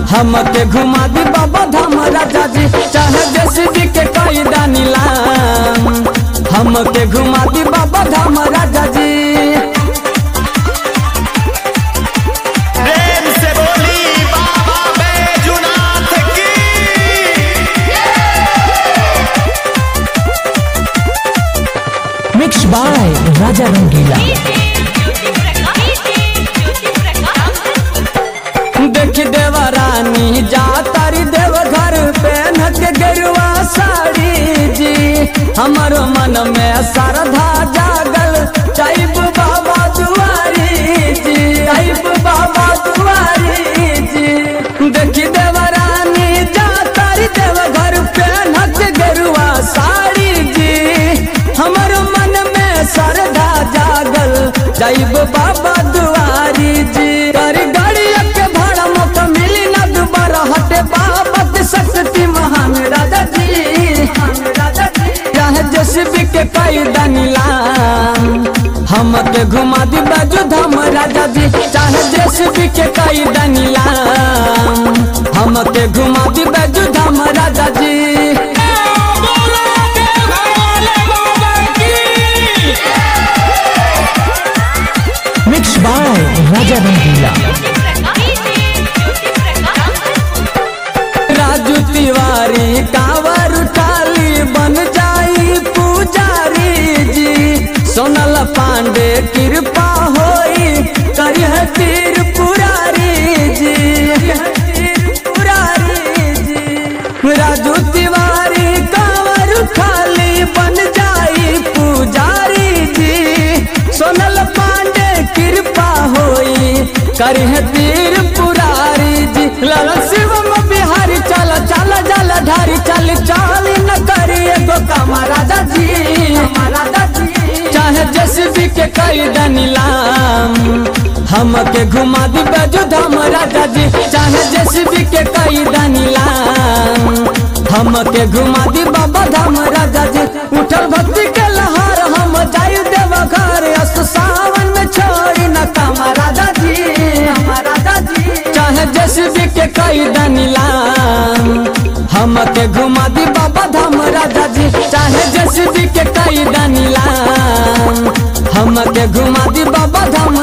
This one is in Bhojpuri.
हमके घुमा दी बाबा धाम राजा जी चाहे जेसीबी के कई नीलाम हमके घुमा दी बाबा धाम राजा जी प्रेम से बोली बाबा बैजुनाथ की मिक्स बाय राजा रंगीला देख देवरानी जा तारी देव घर पहन के गेरुआ साड़ी जी हमारो मन में श्रद्धा जागल चाइब बाबा दुआरी जी चाइब बाबा दुआरी जी देख देवरानी जा तारी देव घर पहन के गेरुआ साड़ी जी हमारो मन में श्रद्धा जागल जाइब बाबा दुआरी जी कर गाड़ी के भाड़ा मौका मिली ना दोबारा हटे बाबा के शक्ति महान राजा जी चाहे जेसीबी के कई नीलाम हमके घुमा दी बाजू धाम राजा जी चाहे जेसीबी के कई नीलाम हमके घुमा दी बाजू धाम राजा जी मिक्स बाय राजा रंगीला राजू तिवारी कावर उठाली बन जाई पुजारी जी सोनल पांडे कृपा होई करिह तीर पुरारी जी पुरारी जी राजू तिवारी कावर उठाली बन जाई पुजारी जी सोनल पांडे कृपा होई करिह तीर पुरारी जी ललन शिवम बिहारी चल चल जल ढारी चल चल न करी एगो काम राजा जी राजा जी चाहे जेसीबी के कई नीलाम हमके घुमा दी बाजू धाम राजा जी चाहे जेसीबी के कई नीलाम हमके घुमा दी बाबा धाम राजा जी उठल भक्ति के लहर हम जायु देव घर अस सावन में छोड़ी न काम राजा जी राजा जी चाहे जेसीबी के कई नीलाम हमके घुमा दी बाबा धाम राजा जी चाहे जेसीबी के कई नीलाम हमके घुमा दी बाबा धाम